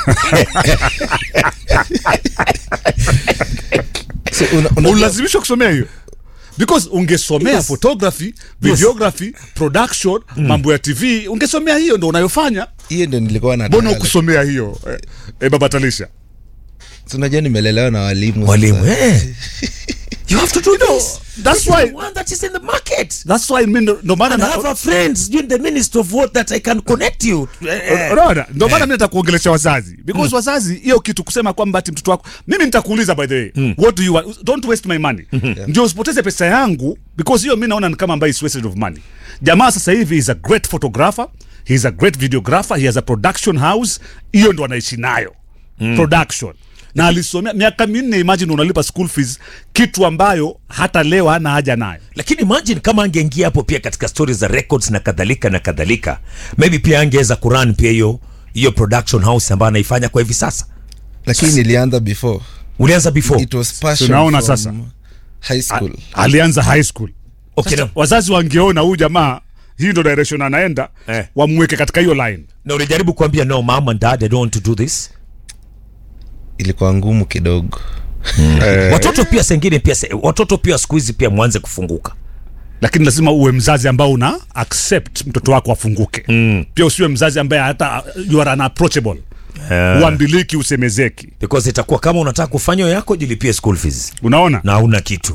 So, una- unajua- unalazimishwa kusomea hiyo because ungesomea Yes. photography videography production mambo ya tv ungesomea hiyo ndo unayofanya hiyo ndio nilikuwa mbona nataka ukusomea hiyo eh, eh, baba talisha So, unajua nimelelewa na walimu Walimu, sasa. eh. You have to do this. that's This is why- the one that is in the market. that's why mi ndo ndo maana And I na- have a friend doing the ministry of what that I can connect you. Eh, unaona ndo maana mi nataka kuongelesha wazazi because wazazi hiyo kitu kusema kwamba ati mtoto wako mimi nitakuuliza by the way what do you want don't waste my money ndio usipoteze pesa yangu because hiyo mi naona ni kama ambayo is wasted of money jamaa sasa hivi is a great photographer he is a great videographer he has a production house hiyo ndo anaishi nayo production na alisomea miaka minne imagine unalipa school fees kitu ambayo hata leo hana haja nayo lakini imagine kama angeingia hapo pia katika stori za records na kadhalika na kadhalika maybe pia angeweza kuran pia hiyo hiyo production house ambayo anaifanya kwa hivi sasa lakini nilianza before ulianza before it was passion Tunaona from sasa. high school alianza high school okay, Sasa, na, wazazi wangeona huyu jamaa hii ndo direction anaenda Eh. wamweke katika hiyo line na ulijaribu kuambia no mom and dad I don't want to do this ilikuwa ngumu kidogo eh, watoto pia sengine pia se, watoto pia siku hizi pia mwanze kufunguka lakini lazima uwe mzazi ambao una accept mtoto wako afunguke mm. pia usiwe mzazi ambaye hata you are unapproachable Eh. uambiliki usemezeki because itakuwa kama unataka kufanya hiyo yako jilipie school fees unaona na hauna kitu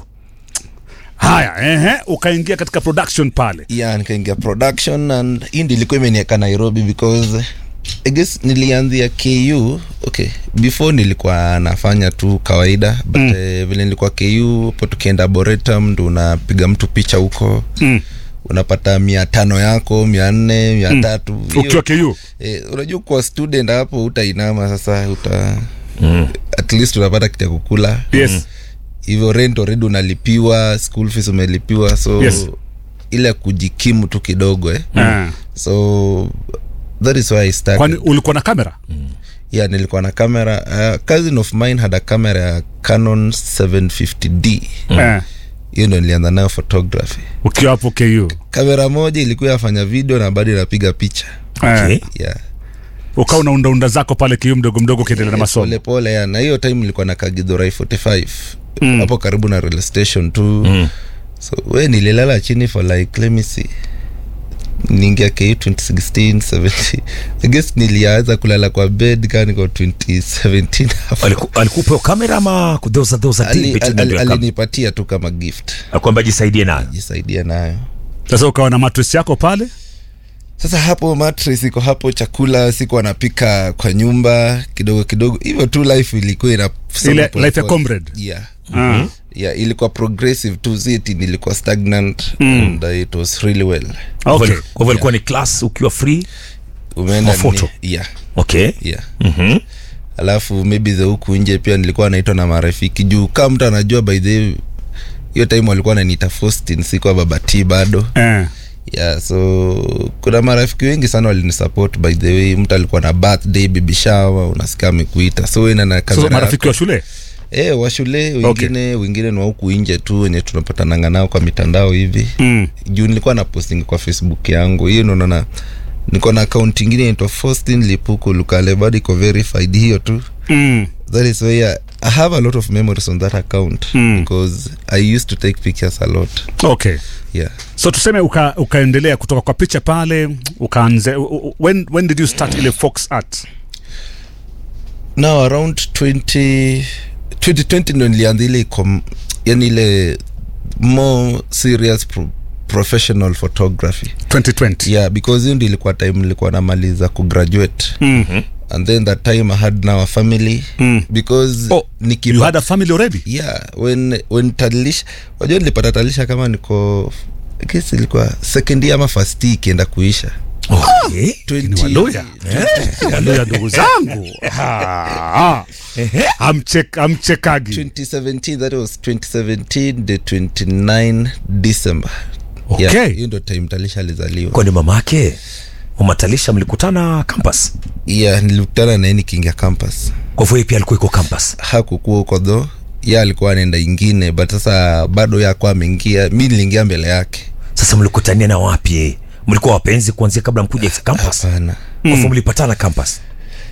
haya ehe ukaingia katika production pale yeah nikaingia production and hii ndio ilikuwa imenieka nairobi because I guess nilianzia ku okay before nilikuwa nafanya tu kawaida but mm. eh, vile nilikuwa ku po tukienda boretum ndo unapiga mtu picha huko mm. unapata mia tano yako mia nne mia tatu Hiyo- ukiwa ku eh, unajua kwa student hapo utainama sasa uta mm. at least unapata kitu ya kukula yes hivyo rent already unalipiwa school fees umelipiwa so Yes. ile kujikimu tu kidogo eh. Ah. so that is why I started. kwani ulikuwa na kamera yeah nilikuwa na kamera uh, cousin of mine had a camera ya canon 750d Eh, hiyo ndo nilianza nayo photography ukiwa hapo ku kamera moja ilikuwa yafanya video na bado inapiga picha okay. Eh, yeah ukawa unaundaunda zako pale kiu mdogo mdogo ukiendelea na masomo pole pole ya na hiyo time nilikuwa na kagidhorai 45 hapo karibu na rail station tu Mm. so we nililala chini for like let me see niingia ku 2016 17 i guess nilianza kulala kwa bed kaa niko 2017 hapo. Aliku- alikupa hiyo kamera ama there was a, there was a deal Ali- between ali- them ya kam- alinipatia tu kama gift kwamba jisaidie nayo jisaidia nayo sasa ukawa na mattress yako pale sasa hapo mattress iko hapo chakula siku anapika kwa nyumba kidogo kidogo hivyo tu life ilikuwa ina Ile life ya comrade. yeah Ah. yeah ilikuwa progressive tu ziti nilikuwa stagnant and uh, it was really well okay. kwa hivyo ilikuwa ni class ukiwa free umeenda Mafoto. ni- yeah okay yeah Mhm. alafu maybe the huku nje pia nilikuwa naitwa na marafiki juu kama mtu anajua by the way, hiyo time walikuwa naniita Faustin sikuwa babati bado Eh. yeah so kuna marafiki wengi sana walinisupport by the way mtu alikuwa na birthday baby shower unasikia amekuita so ina na so kamera marafiki wa shule eh wa shule wengine wengine ni wa huku nje tu wenye tunapatananga nao kwa mitandao hivi mm. juu nilikuwa na posting kwa facebook yangu hiyo ndo naona niko na account ingine inaitwa Faustin Lipuku Lukale bado iko verified hiyo tu Mm. that is why I, I have a lot of memories on that account Mm. because I used to take pictures a lot okay yeah so tuseme uka, ukaendelea kutoka kwa picha pale ukaanze u- u- when, when did you start ile fox art now around 20 2020 ndo nilianza ile com- yani ile more serious pro, professional photography 2020 yeah because hiyo ndio ilikuwa time nilikuwa namaliza kugraduate mm. and then that time i had now a family Mm. because oh, nikipa- you had a family already yeah when when talisha wajua nilipata talisha kama niko I guess ilikuwa second year ama first year ikienda kuisha okay. ni 20 waluya waluya ndugu zangu Ah, ah. Amchek- amchekagi 2017 that was 2017 the 29 december Okay. Yeah, hiyo ndo time talisha alizaliwa kwani mama yake umatalisha mlikutana campus yeah nilikutana naye nikiingia campus kwa hivyo yeye pia alikuwa iko campus hakukuwa huko dho ye alikuwa anaenda ingine but sasa bado yakuwa ameingia mi niliingia mbele yake sasa mlikutania na wapi mlikuwa wapenzi kuanzia kabla mkuja campus hapana kwa hivyo mlipatana campus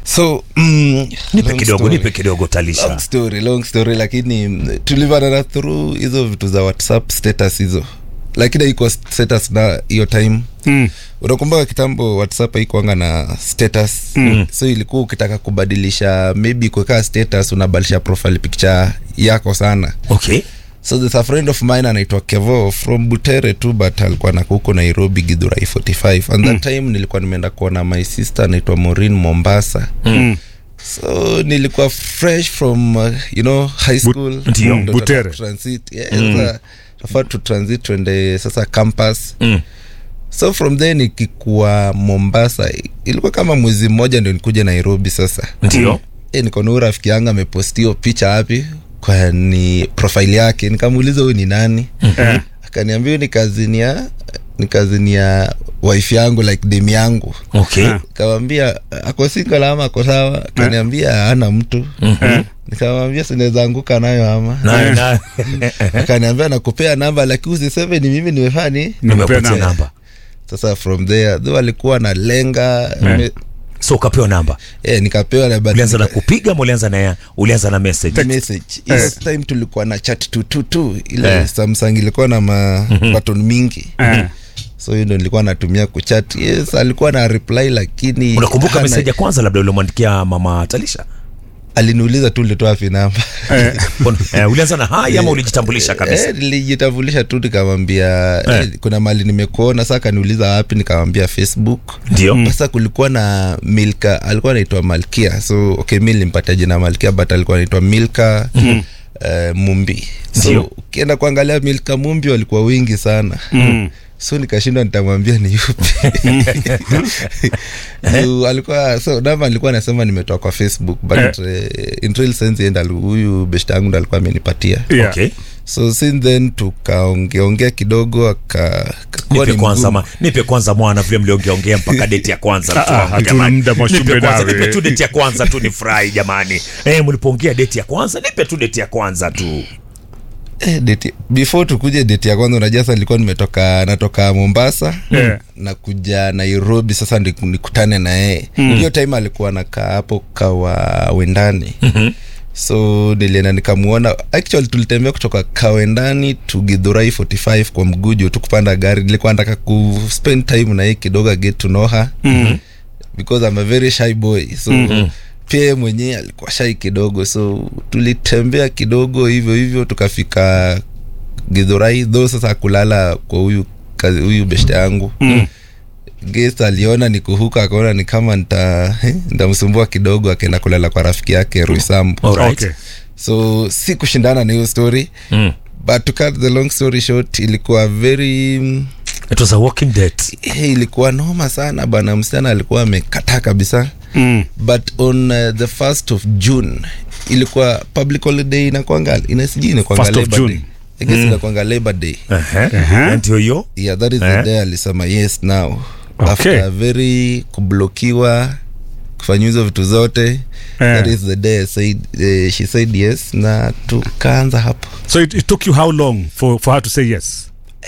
so mm, nipe long kidogo story. nipe kidogo long talisha story long story lakini mm, tulivanana through hizo vitu za whatsapp status hizo lakini haikuwa status na hiyo time Mm. unakumbuka kitambo whatsapp haikuanga na status mm. so ilikuwa ukitaka kubadilisha maybe kuweka status unabadilisha profile picture yako sana okay so there's a friend of mine anaitwa kevo from butere tu but alikuwa nako huko nairobi gidhurai 45 and that time nilikuwa nimeenda kuona my sister anaitwa morin mombasa Mm. so nilikuwa fresh from uh, you know high school Ndio, Ndo Butere. tunataka transit yeah, sasa tafaa tu transit tuende sasa campus Mm. so from there nikikuwa mombasa ilikuwa kama mwezi mmoja ndio nikuja nairobi sasa ndio e, nikaona huyu rafiki yangu amepostio picha wapi kwa ni profile yake nikamuuliza huyu ni nani Eh. akaniambia huyu ni kazini ya ni kazini ya wife yangu like dem yangu okay Ah. nikamwambia ako single ama ako sawa akaniambia ana mtu Eh. nikamwambia sinaweza anguka nayo ama na na akaniambia nakupea namba lakini usiseme ni mimi nimefani Nimepea nimepatia namba. namba sasa from there though alikuwa na lenga me, so ukapewa namba eh, nikapewa na but ulianza na nika- kupiga ama ulianza na ulianza na message message hiyo Eh. time tulikuwa na chat tu tu tu ile Eh. samsung ilikuwa na ma button mingi Eh. so hiyo ndo nilikuwa natumia kuchat yes alikuwa na reply lakini unakumbuka hana- message ya kwanza labda uliomwandikia mama talisha aliniuliza tu ulitoa wapi namba Eh. eh, ulianza na hai ama ulijitambulisha kabisa Eh, nilijitambulisha tu nikamwambia eh. kuna mali nimekuona saa kaniuliza wapi nikamwambia facebook ndio sasa kulikuwa na milka alikuwa anaitwa malkia so okay mi nilimpatia jina malkia but alikuwa anaitwa milka mm. Uh, mumbi Ndio. so ukienda kuangalia milka mumbi walikuwa wingi sana Mm. so nikashindwa nitamwambia ni yupi so, alikuwa so namba alikuwa anasema nimetoa kwa facebook but uh, in real sense yeye ndo ali- huyu beshta yangu ndo alikuwa amenipatia Yeah. okay so since then tukaongeongea kidogo aka akakuwa nipe ni kwanza mgumu. ma, nipe kwanza mwana vile mliongeongea mpaka deti ya kwanza mtu Ah, wangu hatuna jamani. muda Mwashumbe nipe kwanza nawe. nipe tu deti ya kwanza tu nifurahi jamani eh mlipoongea deti ya kwanza nipe tu deti ya kwanza tu Eh, date, before tukuje deti ya kwanza unajua sasa nilikuwa nimetoka natoka mombasa Yeah. na kuja nairobi sasa ndi- nikutane na yeye hiyo time alikuwa nakaa hapo kawa wendani mm-hmm. so nilienda nikamuona actually tulitembea kutoka kawendani to gidhurai 45 kwa mgujo tu kupanda gari nilikuwa nataka kuspend time na yeye kidogo get to know her mm-hmm. because I'm a very shy boy so mm-hmm pia yeye mwenyewe alikuwa shai kidogo so tulitembea kidogo hivyo hivyo tukafika gidhurai tho sasa kulala kwa huyu kazi- huyu beshte yangu mm. guest aliona nikuhuka akaona ni kama nita eh, nitamsumbua kidogo akaenda kulala kwa rafiki yake ruisambu Alright. Okay. so si kushindana na hiyo story mm. but to cut the long story short ilikuwa very mm, it was a walking date eh, ilikuwa noma sana bana msichana alikuwa amekataa kabisa Mm. but on uh, the first of june ilikuwa public holiday inakwanga inasijui inakwanga First of labor June. day I guess inakwanga labor day uh-huh. ndio hiyo yeah that is Eh. the day alisema yes now Okay. after very kublokiwa kufanya hizo vitu zote that is the day I said, uh, she said yes na tukaanza hapo so it, it took you how long for, for her to say yes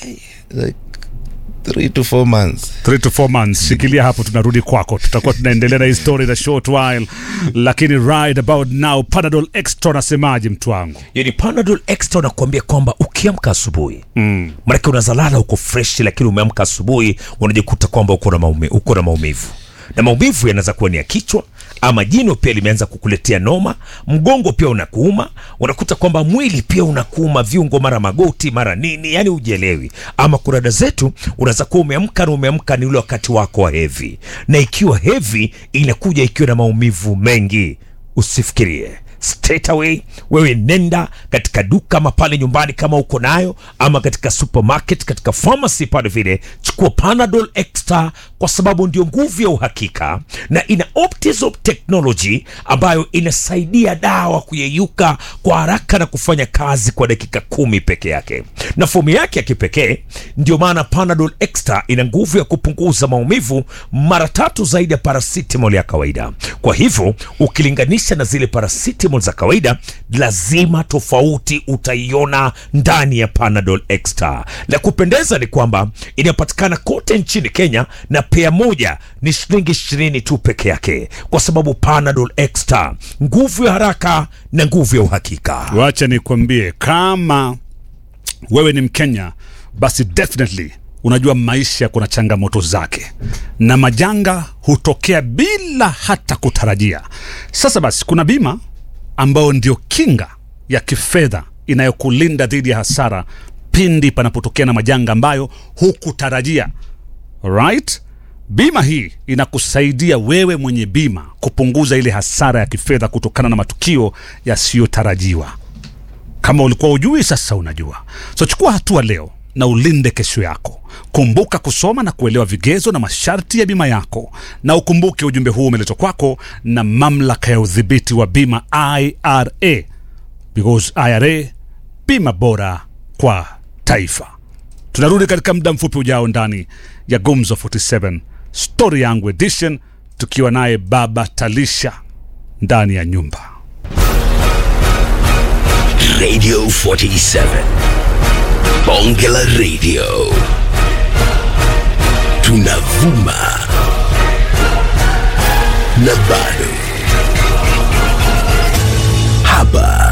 like three to four months three to four months shikilia hapo tunarudi kwako tutakuwa tunaendelea na hii story in a short while lakini right about now panadol extra nasemaje mtu wangu yani panadol extra nakuambia kwamba ukiamka asubuhi mm. manake unazalala uko fresh lakini umeamka asubuhi unajikuta kwamba uko na maume, uko na maumivu na maumivu yanaweza kuwa ni ya kichwa ama jino pia limeanza kukuletea noma mgongo pia unakuuma unakuta kwamba mwili pia unakuuma viungo mara magoti mara nini yani ujielewi ama kurada zetu unaweza kuwa umeamka na umeamka ni ule wakati wako wa hevi na ikiwa hevi inakuja ikiwa na maumivu mengi usifikirie straight away wewe nenda katika duka ama pale nyumbani kama uko nayo ama katika supermarket katika pharmacy pale vile chukua panadol extra kwa sababu ndio nguvu ya uhakika na ina optisop technology ambayo inasaidia dawa kuyeyuka kwa haraka na kufanya kazi kwa dakika kumi peke yake na fomu yake ya kipekee ndio maana panadol extra ina nguvu ya kupunguza maumivu mara tatu zaidi ya paracetamol ya kawaida kwa hivyo ukilinganisha na zile paracetamol paracetamol za kawaida lazima tofauti utaiona ndani ya panadol extra la kupendeza ni kwamba inapatikana kote nchini kenya na pea moja ni shilingi ishirini tu peke yake kwa sababu panadol extra nguvu ya haraka na nguvu ya uhakika wacha nikwambie kama wewe ni mkenya basi definitely unajua maisha kuna changamoto zake na majanga hutokea bila hata kutarajia sasa basi kuna bima ambayo ndio kinga ya kifedha inayokulinda dhidi ya hasara pindi panapotokea na majanga ambayo hukutarajia right bima hii inakusaidia wewe mwenye bima kupunguza ile hasara ya kifedha kutokana na matukio yasiyotarajiwa kama ulikuwa ujui sasa unajua so chukua hatua leo na ulinde kesho yako kumbuka kusoma na kuelewa vigezo na masharti ya bima yako na ukumbuke ujumbe huu umeletwa kwako na mamlaka ya udhibiti wa bima ira because ira bima bora kwa taifa tunarudi katika muda mfupi ujao ndani ya gumzo 47 story yangu edition tukiwa naye baba talisha ndani ya nyumba Radio 47. Bongela Radio. Tunavuma. Na bado. Hapa